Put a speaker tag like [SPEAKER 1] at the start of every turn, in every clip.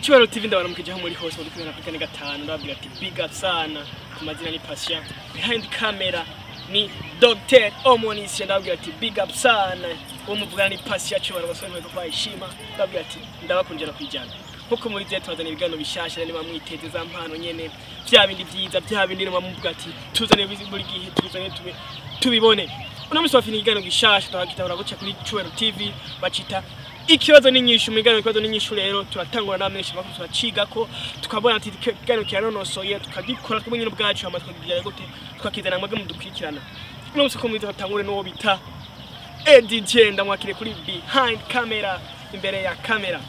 [SPEAKER 1] Icyubahiro TV ndabaramukije aho muri hose muri kumwe na kane gatanu ndababwira ati big up sana ku mazina ni Patient behind camera ni Dr. Omonisha ndababwira ati big up sana uwo muvugana ni Patient cyubahiro basore mwe kwayishima ndababwira ati ndabakunjira kwijana nkuko muri zete tuzana ibiganiro bishasha niba mwiteze za mpano nyene vya bindi vyiza vya bindi niba muvuga ati tuzane bizi buri gihe tuzane tube tubibone uno musi wafina ikiganiro gishasha twagitahura guca kuri Cyubahiro TV bacita ikibazo n'inyishu mu biganiro ikibazo n'inyishu rero turatangura n'amenshi makuru turacigako tukabona ati ikiganiro kiranonosoye tukagikora twebwe nyine ubwacu hama tukakigira gute tukakizana mwebwe mudukurikirana uno musi ko mwiza batangure n'uwo bita Eddie J ndamwakire kuri behind camera imbere ya camera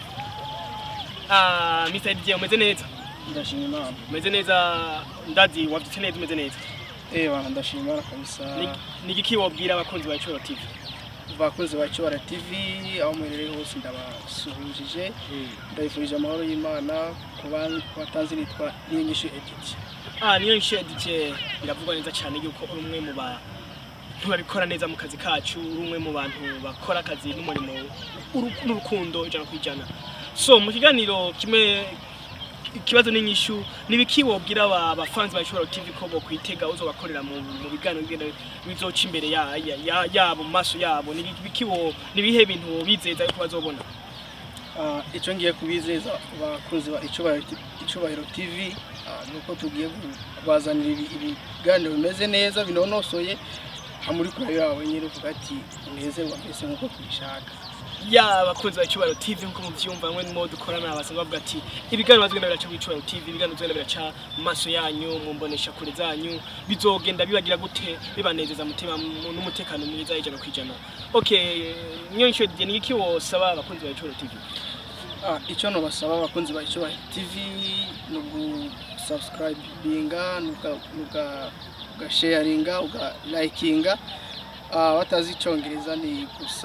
[SPEAKER 1] ah Mr. Eddie J umeze neza
[SPEAKER 2] ndashima imana
[SPEAKER 1] umeze neza ndazi wavyutse neza umeze neza
[SPEAKER 2] eh bana ndashima imana kabisa
[SPEAKER 1] Ni- ni igiki wobwira abakunzi ba Cyubahiro TV
[SPEAKER 2] bakunzi ba Cyubahiro TV aho muherereye hose ndabasuhujije ndabifurije amahoro y'imana ku ba- ku batanzi nitwa niyonyishu edit
[SPEAKER 1] Ah, niyo nshedike biravugwa neza cyane yuko uri umwe mu bantu babikora neza mu kazi kacu uri umwe mu bantu bakora akazi n'umurimo uru- n'urukundo ijana ku ijana so mu kiganiro kimwe ikibazo n'inyishu nibiki wobwira aba bafanzi ba Cyubahiro TV ko bokwitega uzobakorera mu, mu biganiro bigenda bizoca imbere ya, ya, ya, yabo mu maso yabo nibiki wo nibihe bintu bizeza yuko bazobona
[SPEAKER 2] Ah, icyo ngiye kubizeza abakunzi ba Icyubahiro Icyubahiro TV ah, ni uko tugiye kubazanira ibi- ibiganiro bimeze neza binonosoye amuri kure yawe nyine uvuga ati unezerwa mbese nk'uko tubishaka
[SPEAKER 1] ya abakunzi ba Cyubahiro TV nkuko muvyumva mwe mo dukorana basanzwe bavuga ati ibiganiro bazogenda biraca kuri Cyubahiro TV ibiganiro bizogenda biraca mu maso yanyu mu mbonesha kure zanyu bizogenda bibagira gute bibanezeza mutima mu- n'umutekano mwiza ijana kwijana okay nyonsho je ni iki wosaba abakunzi ba Cyubahiro TV
[SPEAKER 2] Ah, icyo nabasaba abakunzi ba Icyubahiro TV ni ugusubscribinga ugasharinga ugalikinga batazi icyongereza ni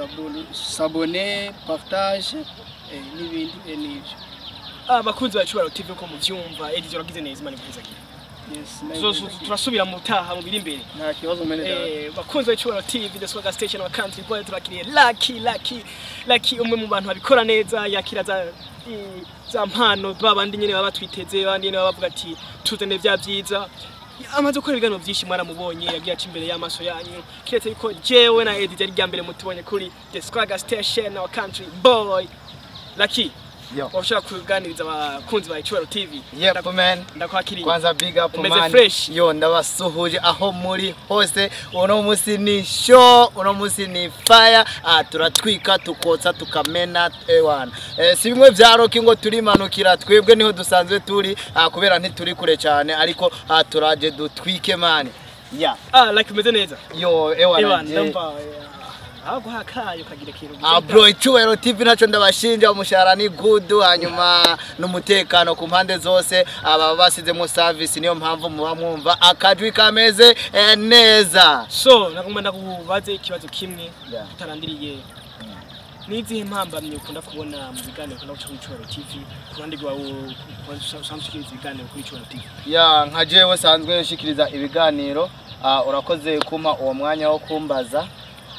[SPEAKER 2] gusabone partage eh, n'ibindi eh, n'ibyo
[SPEAKER 1] abakunzi ba Cyubahiro TV uko muvyumva ejo uragize neza imana ivuze ki
[SPEAKER 2] Yes,
[SPEAKER 1] so
[SPEAKER 2] neza.
[SPEAKER 1] so- turasubira mu taha mu biri imbere
[SPEAKER 2] nta kibazo mene dada.
[SPEAKER 1] Eh, bakunzi ba Cyubahiro TV the Swagger Station wa Country Boy turakiriye Lucky Lucky Lucky umwe mu bantu babikora neza yakira za i- za mpano babandi nyene baba twiteze babandi nyene baba bavuga ati tuzane vya vyiza amaze gukora ibiganiro byinshi mwaramubonye yagiye aca imbere y'amaso yanyu kiretse yuko jewe na Eddie ryari rya mbere mutubonye kuri the Swagger Station wa Country Boy Lucky
[SPEAKER 3] Yo.
[SPEAKER 1] washaka kuganiriza abakunzi ba Cyubahiro TV
[SPEAKER 3] Yep man.
[SPEAKER 1] ndakwakiriye
[SPEAKER 3] Kwanza big up
[SPEAKER 1] Umeze
[SPEAKER 3] man.
[SPEAKER 1] fresh.
[SPEAKER 3] Yo ndabasuhuje aho muri hose. Uno musi ni show, uno musi ni fire. Ah turatwika tukotsa tukamena ewana. Eh, si bimwe vya rock ngo turimanukira twebwe niho dusanzwe turi ah, kubera ntituri kure cyane ariko ah, turaje dutwike man. Yeah.
[SPEAKER 1] ah like umeze neza
[SPEAKER 3] Yo ewana.
[SPEAKER 1] Ewa
[SPEAKER 3] je.
[SPEAKER 1] ndumva aho guha akayo kagira ikintu
[SPEAKER 3] Ah bro icyubahiro TV naco ndabashinja umushahara ni good hanyuma n'umutekano ku mpande zose aba basizemo service niyo mpamvu muba mwumva akajwi kameze eh, neza
[SPEAKER 1] so nagomba ndakubaze ikibazo kimwe
[SPEAKER 3] Yeah.
[SPEAKER 1] tutarandiriye nizihe mpambamye ukunda kubona mu biganiro ukunda guca kuri Cyubahiro TV ku ruhande rwawe usanzwe ushikiriza ibiganiro kuri Cyubahiro TV
[SPEAKER 3] ya nka jewe sanzwe nshikiriza ibiganiro ah, urakoze kuma uwo mwanya wo kumbaza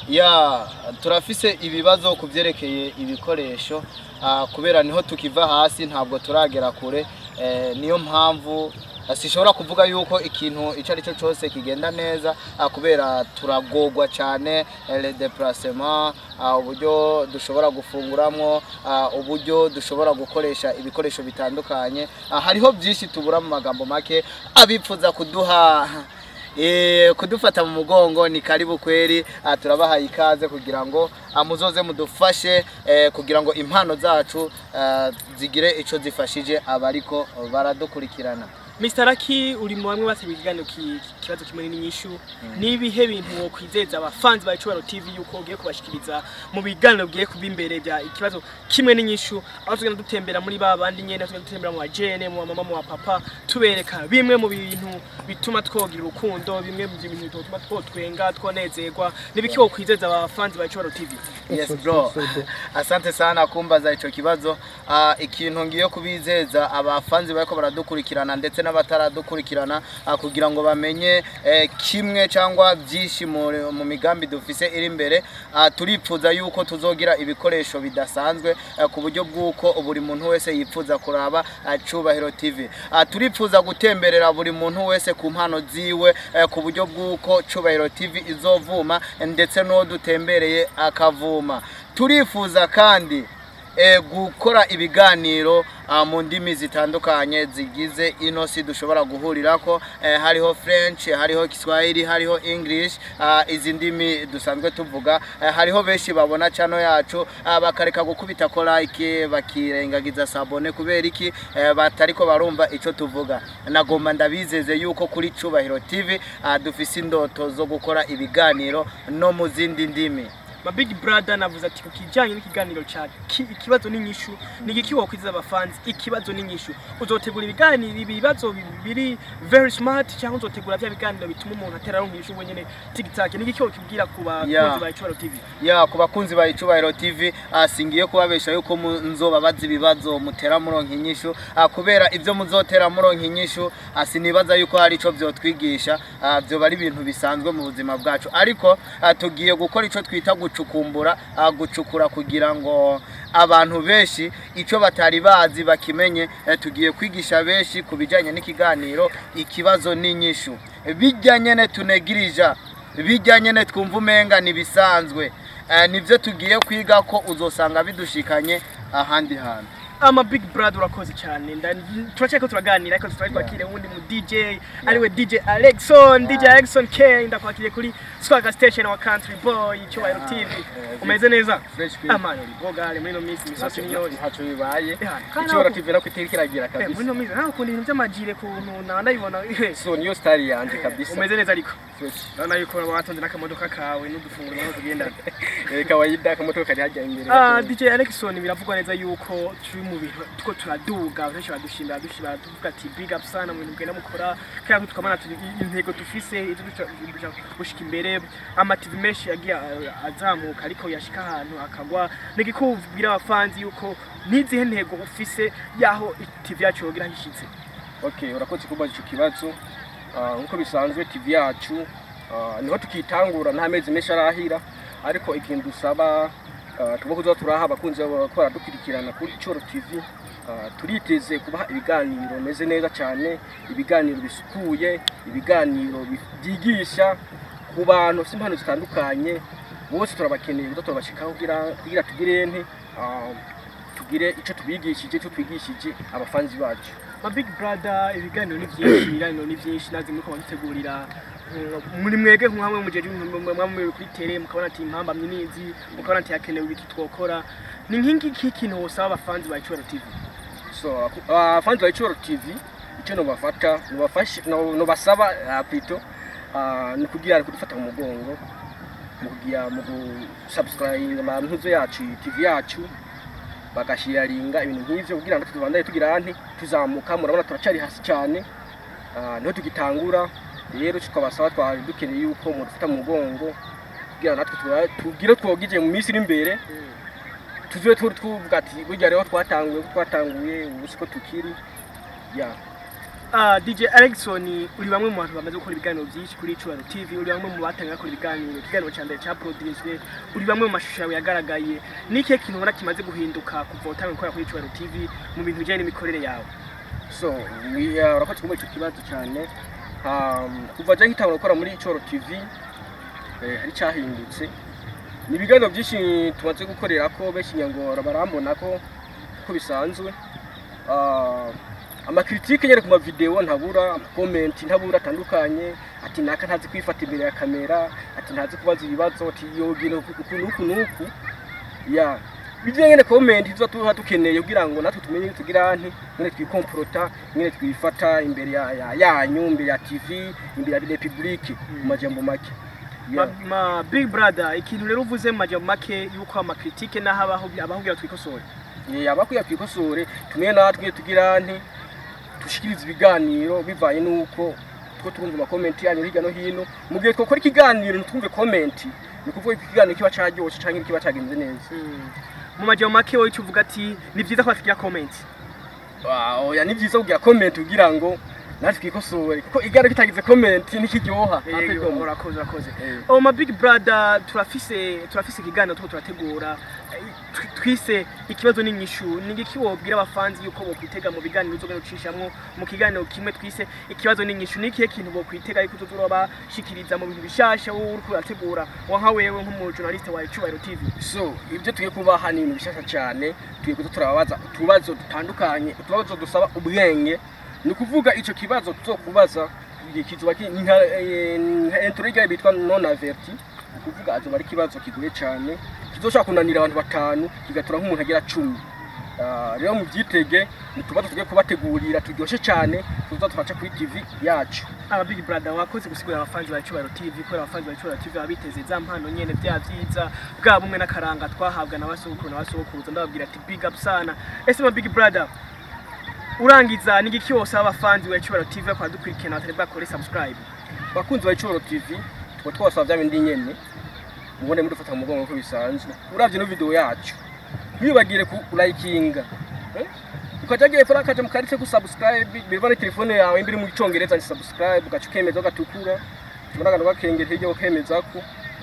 [SPEAKER 3] ya turafise ibibazo ku byerekeye ibikoresho ah, kubera niho tukiva hasi ntabwo turagera kure eh, niyo mpamvu ah, sishobora kuvuga yuko ikintu icyo ari cyo cyose kigenda neza ah, kubera turagogwa cyane eh, le déplacement ah, uburyo dushobora gufunguramwo ah, uburyo dushobora gukoresha ibikoresho bitandukanye ah, hariho byinshi tubura mu magambo make abipfuza kuduha Eh, kudufata mu mugongo ni karibu kweri ah, turabahaye ikaze kugira ngo ah, muzoze mudufashe eh, kugira ngo impano zacu ah, zigire ico zifashije abariko baradukurikirana
[SPEAKER 1] Mr. Lucky uri mu bamwe basaba ikiganiro ki- kibazo kimwe n'inyishu nibihe bintu wo kwizeza abafanzi ba Cyubahiro TV yuko ugiye kubashikiriza mu biganiro bigiye kuba imbere bya ikibazo kimwe n'inyishu aho tugenda dutembera muri ba bandi nyene tugenda dutembera mu bajene mu mama mu papa tubereka bimwe mu bintu bituma twogira urukundo bimwe mu bintu bituma twotwenga twonezerwa nibiki wo kwizeza abafanzi ba Cyubahiro TV
[SPEAKER 3] yes bro asante sana kumbaza ico kibazo Ah, ikintu ngiye kubizeza abafanzi bariko baradukurikirana ndetse n'abataradukurikirana ah, kugira ngo bamenye eh, kimwe cyangwa byinshi mu- mu migambi dufise iri imbere Ah, turipfuza yuko tuzogira ibikoresho bidasanzwe eh, ku buryo bw'uko buri muntu wese yipfuza kuraba ah, Cubahiro TV Ah, turipfuza gutemberera buri muntu wese ku mpano ziwe eh, ku buryo bw'uko Cubahiro TV izovuma eh, ndetse n'uwo dutembereye akavuma turifuza kandi eh, gukora ibiganiro ah, mu ndimi zitandukanye zigize ino si dushobora guhurirako eh, hariho french hariho kiswahili hariho english ah, izi ndimi dusanzwe tuvuga eh, hariho benshi babona chano yacu ah, bakareka gukubita ko like bakirengagiza sabone kubera iki eh, batariko barumva ico tuvuga nagomba ndabizeze yuko kuri cubahiro tv ah, dufise indoto zo gukora ibiganiro no mu zindi ndimi
[SPEAKER 1] ma big brother navuze ati ku kijyanye n'ikiganiro cya ki- ikibazo n'inyishu ni igiki wakwiziza abafanzi ikibazo n'inyishu uzotegura ibiganiro ibibazo bi- biri very smart cyangwa uzotegura bya biganiro bituma umuntu atera aronka inyishu wenyine tigitake ni igiki wakibwira ku bakunzi
[SPEAKER 3] Yeah.
[SPEAKER 1] ba Icubahiro TV
[SPEAKER 3] ya ku bakunzi ba icubahiro tv ah, singiye kubabesha yuko mu- nzobabaza ibibazo mutera muronka inyishu ah, kubera ibyo muzotera muronka inyishu ah, sinibaza yuko hari ico vyotwigisha ah, vyoba ari ibintu bisanzwe mu buzima bwacu ariko ah, tugiye gukora ico twita gucukumbura ah, gucukura kugira ngo abantu benshi ico batari bazi bakimenye eh, tugiye kwigisha benshi ku bijanye n'ikiganiro ikibazo n'inyishu bijya nyene tunegirija bijya nyene twumva umenga nibisanzwe Eh, nivyo tugiye kwiga ko uzosanga bidushikanye ahandi hantu
[SPEAKER 1] ama big brother urakoze cyane nda- turacyari ko turaganira ariko tutari twakire uwundi mu DJ ariwe DJ Alexon DJ Alexon K ndakwakiriye kuri Swagger Station wa Country Boy Icubahiro TV umeze neza
[SPEAKER 2] Fresh Prince.
[SPEAKER 1] amani uri bogale muri no minsi misosi niyo
[SPEAKER 2] ntacyo bibaye
[SPEAKER 1] Yeah, kandi
[SPEAKER 2] icyo
[SPEAKER 1] ntabwo-
[SPEAKER 2] TV nako itiri kiragira
[SPEAKER 1] Eh, muri
[SPEAKER 2] kabisa
[SPEAKER 1] no minsi nta kundi ibintu by'amajire kuntu na ndabibona eh,
[SPEAKER 2] so niyo style yanje kabisa
[SPEAKER 1] umeze neza ariko
[SPEAKER 2] Fresh.
[SPEAKER 1] urabona yuko watonze n'akamodoka kawe n'udufunguro naho tugendana
[SPEAKER 2] Eh, kawaida akamoto kari hajya imbere
[SPEAKER 1] Ah, DJ Alexon biravugwa neza yuko turi mu bintu tuko turaduga benshi badushimira badushimira tuvuga ati big up sana mu bintu mugenda mukora kandi tukamana ati intego dufise izo dushaka gushika imbere ama TV menshi yagiye ah, azamuka ariko yashika ahantu akagwa nigikubwira abafanzi yuko nizihe ntego ufise yaho TV yacu yogira hishitse
[SPEAKER 2] okay urakoze kubaza ico kibazo Ah, nkuko bisanzwe TV yacu ah, niho tukitangura nta mezi menshi arahira ariko ikintu dusaba ah, tugomba kuza turaha abakunzi babo ko baradukurikirana kuri Icoro TV Ah, turiteze kubaha ibiganiro bimeze neza cyane ibiganiro bisukuye ibiganiro bi- byigisha ku bantu bafite impano zitandukanye bose turabakeneye kuza turabashikaho kugira kugira tugire nte ah, tugire icyo tubigishije icyo twigishije abafanzi bacu
[SPEAKER 1] ma big brother ibiganiro ni byinshi ibiganiro ni byinshi nazi muri kuba dutegurira mm, muri mwege nk'amwe mujeje mwamwe kuri tele mukabona ati impamba myinizi mukabona ati hakenewe ibiki twokora ni nk'iki iki kintu wosaba abafanzi ba Icubahiro TV
[SPEAKER 2] so abafanzi ba Icoro TV icyo nobafata nobafashe no- nobasaba ah, plutôt ah, ni kugira kudufata mu mugongo mu kugira mu gusubscribe amantuzo yacu TV yacu bagashiyaringa ibintu nk'ivyo kugira ngo tubandanye tugira anti tuzamuka murabona turacari hasi cyane Ah, niho tugitangura rero tukabasaba twari dukeneye yuko mudufata mu mugongo kugira ngo natwe tuba- tugire twogije mu minsi iri imbere tuzibe turi tuvuga ati burya rero twatanguye ko twatanguye ubu siko tukiri ya
[SPEAKER 1] Ah, DJ Alexon uri bamwe mu bantu bamaze gukora ibiganiro byinshi kuri Icubahiro TV uri bamwe mu batangiye bakora ibiganiro ikiganiro cya mbere cyaproduced uri bamwe mu mashusho yawe yagaragaye ni ikihe kintu ubona kimaze guhinduka kuva utangiye gukora kuri Icubahiro TV mu bintu bijyanye n'imikorere yawe
[SPEAKER 2] so we- uh, urakoze kumva icyo kibazo cyane Um, kuva jya nkitangura gukora muri icoro tv eh, hari cyahindutse ni ibiganiro byinshi tumaze gukorera ko benshi nyangora barambona ko ko bisanzwe Ah, amakritike nyine ku mavideo ntabura amakomenti ntabura atandukanye ati naka ntazi kwifata imbere ya kamera ati ntazi kubaza ibibazo ati yogino uku n'uku n'uku ya bijye nyine komenti tuza tuba dukeneye kugira ngo natwe tumenye tugira nti nyine twikomporota nyine twifata imbere ya, ya, yanyu imbere ya tv imbere ya republike mu majambo make
[SPEAKER 1] ma,
[SPEAKER 2] ya
[SPEAKER 1] ma big brother ikintu rero uvuze mu majambo make yuko amakritike n'aho abaho abahubwira twikosore
[SPEAKER 2] Yeah, abakwiye kwikosore tumenye natwe tugira nti dushikiriza ibiganiro bivanye n'uko two turumva amakomenti yanyu hirya no hino mu gihe twakora ikiganiro ntitwumve komenti ni ukuvuga ko ikiganiro kiba caryoshe canke kiba cagenze neza
[SPEAKER 1] mu majambo make wowe icyo uvuga ati ni byiza ko batugira comment
[SPEAKER 2] Ah, oya ni byiza kugira komenti kugira ngo natwe twikosore kuko igare kitagize comment nikiryoha
[SPEAKER 1] Yego, urakoze urakoze
[SPEAKER 2] Eh.
[SPEAKER 1] oh my big brother turafise turafise ikiganiro tuko turategura eh, tw- twise ikibazo n'inyishu ni iki wobwira abafanzi yuko bokwitega mu biganiro uzogenda ucishamwo mu kiganiro kimwe twise ikibazo n'inyishu ni ikihe kintu bokwitega yuko uzoza bashikiriza mu bintu bishasha wowe uriko urategura wa nka wewe nk'umujournaliste wa Icubahiro TV
[SPEAKER 2] so ibyo tugiye kubaha ni ibintu bishasha cyane tugiye kuza turababaza utubazo dutandukanye utubazo dusaba ubwenge ni ukuvuga icyo kibazo tuzokubaza kizuba ki- ni nka eh, nka introga bitwa non averti ni ukuvuga azoba ari ikibazo kigoye cyane kizoshobora kunanira abantu batanu kigatura nk'umuntu agera cumi Ah, rero mubyitege ni utubazo tugiye kubategurira turyoshye cyane tuza turaca kuri tv yacu
[SPEAKER 1] aba big brother wakoze gusigurira abafanzi ba Icubahiro TV kubera abafanzi ba Icubahiro TV baba biteze za mpano nyene vya vyiza bwa bumwe n'akaranga twahabwa na basogokuru na basogokuruza ndababwira ati big up sana ese ma big brother urangiza ni igiki wose abafanzi ba Icubahiro TV bakora dukurikirana batari bwakore subscribe
[SPEAKER 2] bakunzi ba Icuro TV tuba twasaba bya bindi nyene mubone mudufata mu mugongo ko bisanzwe uravye no video yacu ntibagire ku likinga eh? ukajagiye fara kaje mu karitse ku subscribe biva ni telefone yawe imbere mu cyongereza ni subscribe ugaca ukemeza ugatukura tubona akantu gakengera hirya ukemeza ko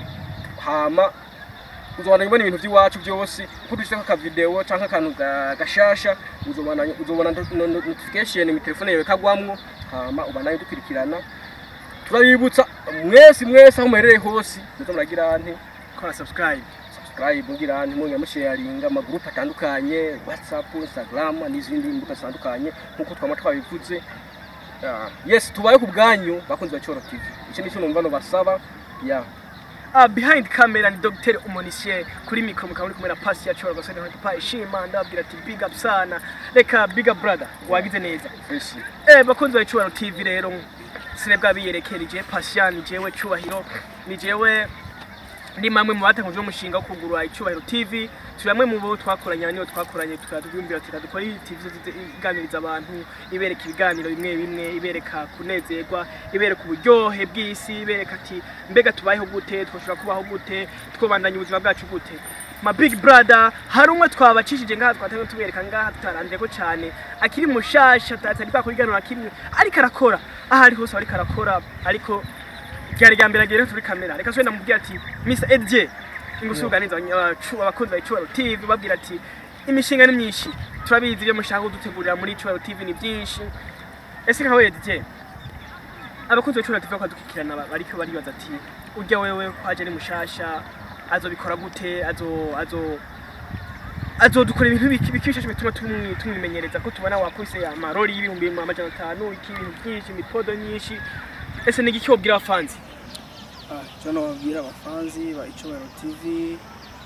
[SPEAKER 2] hama uzobana ibona ibintu by'iwacu byose uko dushyizeko akavideo cyangwa akantu ga- gashasha uzobona uzobona no- no- notification mu telefone yawe kagwamwo hama ubanaye dukurikirana turabibutsa mwese mwese aho muherereye hose muze muragira nte
[SPEAKER 1] kora subscribe
[SPEAKER 2] subscribe mugira nte mwongera musharinga amagurupe atandukanye whatsapp instagram n'izindi mbuga zitandukanye nk'uko twama twabivuze Ah, yes tubaye ku bwanyu bakunzi ba Cyoro TV iki nicyo numva no basaba ya
[SPEAKER 1] Ah, behind camera ni Dr. Umonisier kuri mikro mukaba muri kumwe na pasi ya Choro gasani hatu pa ishima ndababwira ati big up sana reka big up brother wagize neza
[SPEAKER 2] fresh
[SPEAKER 1] Eh bakunzi ba Icubahiro TV rero sirebwa biyerekereje Passion jewe Cubahiro ni jewe ni mamwe mu batanguje umushinga wo kugurura Icubahiro TV turi bamwe mu bo twakoranye niyo twakoranye tukadubwira ati dukora iyi TV izo iganiriza abantu ibereka ibiganiro bimwe bimwe ibereka kunezerwa ibereka uburyohe bw'isi ibereka ati mbega tubayeho gute twoshobora kubaho gute twobandanya ubuzima bwacu gute ma big brother hari umwe twabacishije ngaha twatangiye tubereka ngaha tutaranze ko cyane akiri mushasha atari bwakuriganura kimwe ariko arakora aho ari hose ariko arakora ariko ryari rya mbere agere turi kamera reka swenda mubwira ati Mr Edje ingusuganiza abakunzi ba Icubahiro TV babwira ati imishinga ni myinshi turabizi ibyo mushaka kudutegurira muri Icubahiro TV ni byinshi ese nka wewe Edje abakunzi ba Icubahiro TV bakadukikirana bariko baribaza ati urya wewe kwaje ari mushasha azobikora gute azo azo azodukora ibintu biki biki bishasha bituma tumwi- tumwimenyereza ko tubona wakubise amarori y'ibihumbi amajana atanu iki ibintu byinshi imipodo nyinshi ese ni igiki wobwira abafanzi
[SPEAKER 2] icyo nababwira abafanzi ba Icubahiro TV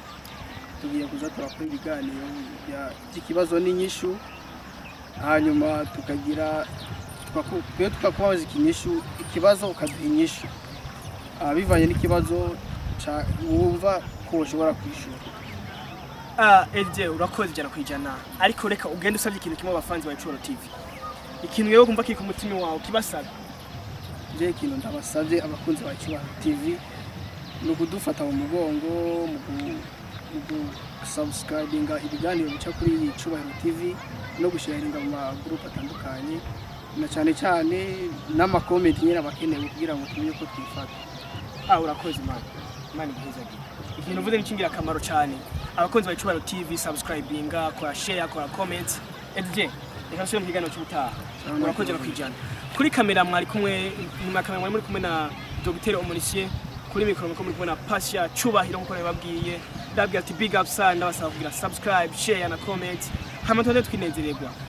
[SPEAKER 2] tugiye kuza turakora ibiganiro bya- by'ikibazo n'inyishu hanyuma tukagira tukaku- twe tukakubaza ikinyishu ikibazo ukaduha inyishu Ah, bivanye n'ikibazo ca- wumva ko ushobora kwishyura
[SPEAKER 1] Ah, Edje urakoze ijana ku ijana ariko reka ugende usabye ikintu kimwe abafanzi ba Icubahiro TV ikintu yewe kumva kiri ku mutima wawe kibasaba
[SPEAKER 2] je ikintu ndabasabye abakunzi ba Icubahiro TV ni ukudufata mu mugongo mu gu- mu gusubscribinga ibiganiro bica kuri iyi Icubahiro TV no gusharinga mu magurupe atandukanye na cyane cyane n'amakomenti nyine abakenewe kugira ngo tumenye ko twifata
[SPEAKER 1] ah urakoze man man guhezagire ikintu uvuze ni cy'ingirakamaro cyane abakunzi ba Icubahiro TV subscribinga kora share kora comment Edje reka nsubire mu kiganiro cy'ubutaha urakoze no kwijana kuri kamera mwari kumwe nyuma ya kamera mwari muri kumwe na Dr. Omonisier kuri mikoro muri kumwe na Pasha Cubahiro nkuko nabibabwiye ndabwira ati big up sana ndabasaba kugira subscribe share na comment hama tuze twinezererwa